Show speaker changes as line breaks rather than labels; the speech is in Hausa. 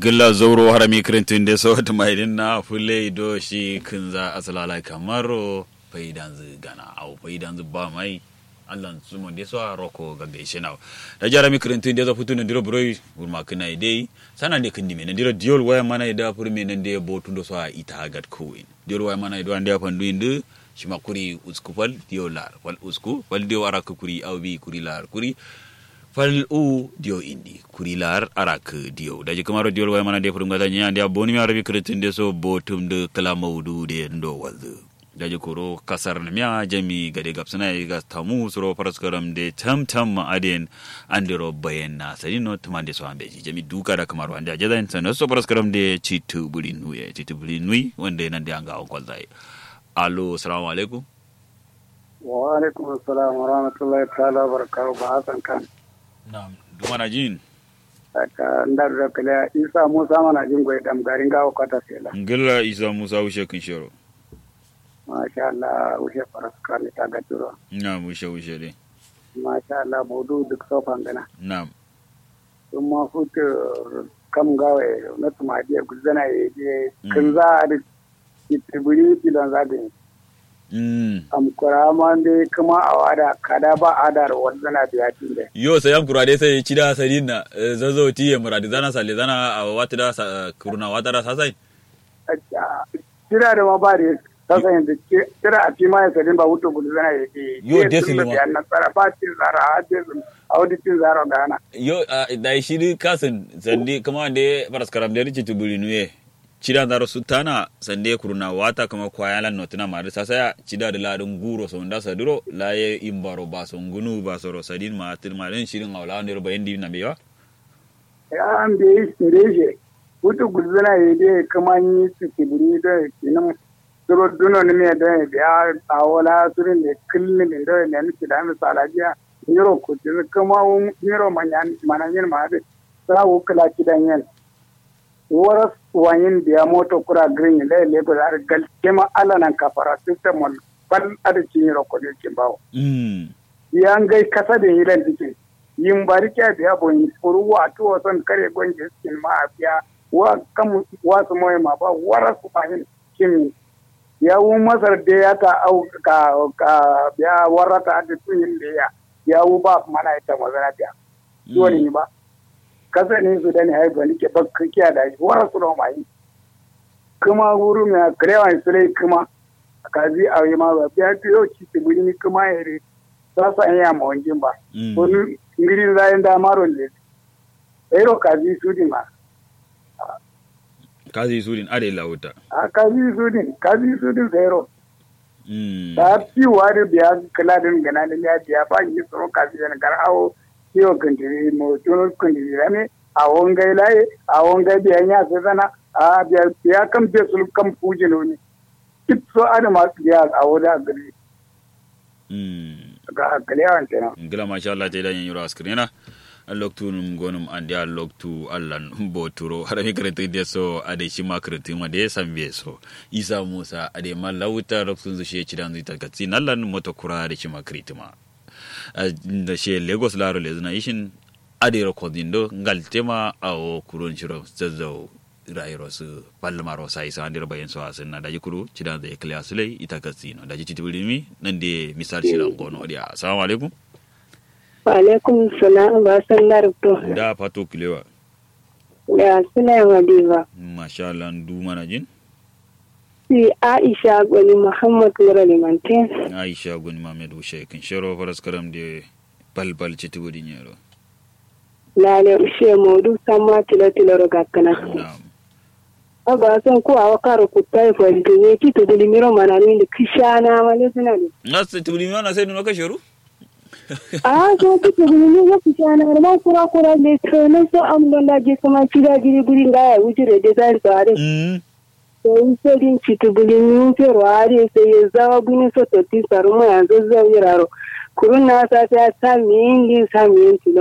gilla zoro harami kirintin da so ta mai na fule do shi kinza asalala kamaro faidan zu gana au faidan zu ba mai allan su mon deso a roko ga gaishe na da jarami kirintin da zo futu ne diro broi burma kina dai sana ne kindi men diro diol waya mana da fur men ne botu do so a ita gat kuin diol waya mana do ande pandu indu shima kuri usku fal diol lar fal usku fal diol ara kuri au bi kuri lar kuri fal u dio indi kurilar arak dio daji kamaro dio way mana de furum gada nya dia boni mi arabi kretin de so botum de kala maudu de ndo wazu daji koro kasar na miya jami gade gapsana ga tamu suro paraskaram de tam tam aden andiro bayan na sari no tumande so ambe jami duka da kamaro ande ajadan san so paraskaram de chitu bulin nuye chitu bulin nui wande nan de anga on kwalzai allo assalamu alaikum
wa alaikum assalam wa rahmatullahi ta'ala wa barakatuh ba hasan kan
Na'am, dumana jin.
Aka ndar da kala Isa Musa mana jin goyi dam garin gawo kwata sela.
Ngilla Isa Musa ushe kin shiro.
Masha Allah ushe faraskar ne ta ga turo.
Na'am, ushe ushe dai.
Masha Allah bodu duk sofan gana.
Na'am.
Sun ma futu kam gawe na tumadiya guzana ya je kin za a da kitibiri filon zagin.
Mm.
Am kurama dai kuma a wada kada ba adar wanzana biya tinde.
Yo sai am kurade sai cida sadina zazo ti ya muradi zana sale zana a wata da sa- kuruna wata da sasai.
Kira da ma ba da sasa yanzu kira a fima ya sadin ba wuto gudu zana ya ke.
Yo,
Ke
desin
tun da
ma.
biyan nasara ba cin zara a desin a wani cin zara gana.
Yo a da shiri kasin sande kuma da faras karam da rici tubuli nuye. Cida da rasu tana sande kuruna wata kama kwayalan notina ma da sasaya cida da ladin guro so nda saduro laye imbaro ba so ngunu ba so ro sadin ma atil ma den shirin awla ne ro bayandi na bewa.
Ya an da yi shi wuto gudu zana ya je kuma yi su kibiri da kinan suro duno ni me da ya biya a wala surin da kilni da da ne ni da misala jiya. Niro kuti kuma niro manyan mananyin ma da sa wukula kidan yan. waras wayin biya moto kura green le le ko ar gal kema ala nan kafara system on bal ada cini ro ko kin bawo
Mm.
yan gai kasa da yilan dike yin bari kya biya bo yin furu wa to son kare gonje skin ma biya wa kam wa su moy ma ba waras wayin kin ya wu masar da ya ta au ka ka biya warata da tuyin da ya ya wu ba mana ita mazana biya dole ni ba kasa ne su da ne haifa nike bakka kiya da shi wara su mai kuma wuru mai karewa su lai kuma a kazi a yi ma ba biya ta yau ci su buri ni kuma ya re za su an yi ma wanjin ba
Mm.
wani ngiri zayin da maron ne ero kazi su din ma
kazi surin are lauta
a kazi su din kazi su din sai ero
mm
ta fi wari biya kala din gana da ya biya ba yi tsoro kazi da gar awo kiyo kandiri mo tuno kandiri rame a wongai laye a wongai biya ya sai zana a biya biya kan biya sul kan fuje no ne kit so ada ma biya a woda gari
mm
ga kalewan kenan
ngila masha Allah te dan yuro askrina loktu num gonum ande a loktu allan boturo hada mi karete de so ade shi makrete ma de sambe so isa musa ade malauta loktu zu she cidan zita gatsi nallan moto kura de shi makrete ma da she lagos laro le zuna ishin ade recording do ngal tema awo kuron shiro zazzau rayiro su palmaro sai sa andir bayan so asin na daji kuru cidan da ikliya sulai ita gatsi no daji titibulimi nan de misal shiran gono dia assalamu alaikum
Alaikum salam ba san larabto.
da fato kilewa
Da suna Madiba.
masha Allah du mana jin
Si Aisha Gwani Muhammad Lura Limantin.
Aisha gun Mamed Ushe kin shero faras karam de balbal ci tubu din yaro
Lale Ushe Modu Sama Tilo Tilo Rogakana.
na'am
Aba san ko awa karo kutai fahimta ne ki to dili miro mana ne da kishana male suna ne.
nas tubu din yana sai nuka shero
Ah so ki to dili miro kishana ma kura kura le to ne so am don da je kuma kida giri giri ga ya wuce da design to are.
mm
Sai sai din ci to dili miro pero are sai ya zawa guni so to ti saru ma yanzu zai yiraro. Kurun na sa ta sa min din sa min tilo